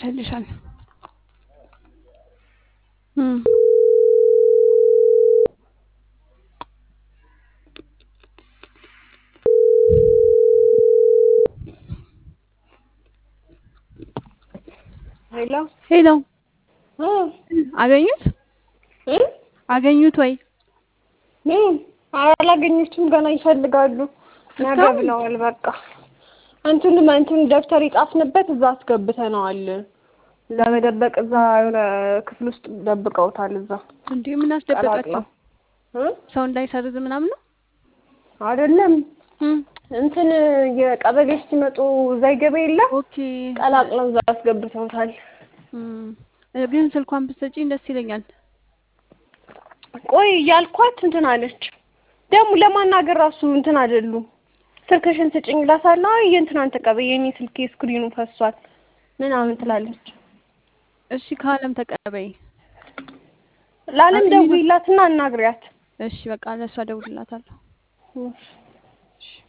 ይመቻልሻል። እም ሄሎ ሄሎ እ አገኙት እ አገኙት ወይ? ምን አላገኘችም። ገና ይፈልጋሉ። ነገ እስካሁን? ብለዋል። በቃ እንትን እንትን ደብተር ይጻፍንበት እዛ አስገብተነዋል። ለመደበቅ እዛ የሆነ ክፍል ውስጥ ደብቀውታል። እዛ እንዴ ምን አስደበቃቸው? ቀላቅለው እ ሰው እንዳይሰርዝ ምናምን ነው? አይደለም እም እንትን የቀበሌዎች ሲመጡ እዛ ይገባ የለ ኦኬ ቀላቅለው እዛ አስገብተውታል። እም ግን ስልኳን ብትሰጪኝ ደስ ይለኛል። ቆይ እያልኳት እንትን አለች። ደግሞ ለማናገር ራሱ እንትን አይደሉም። ስልክሽን ስጭኝ እላታለሁ። አይ የእንትናን ተቀበይ የኔ ስልኬ ስክሪኑ ፈሷል ምናምን ትላለች። እሺ ከአለም ተቀበይ። ለአለም አይ፣ ደውይላትና አናግሪያት። እሺ በቃ ለእሷ እደውልላታለሁ። እሺ። እሺ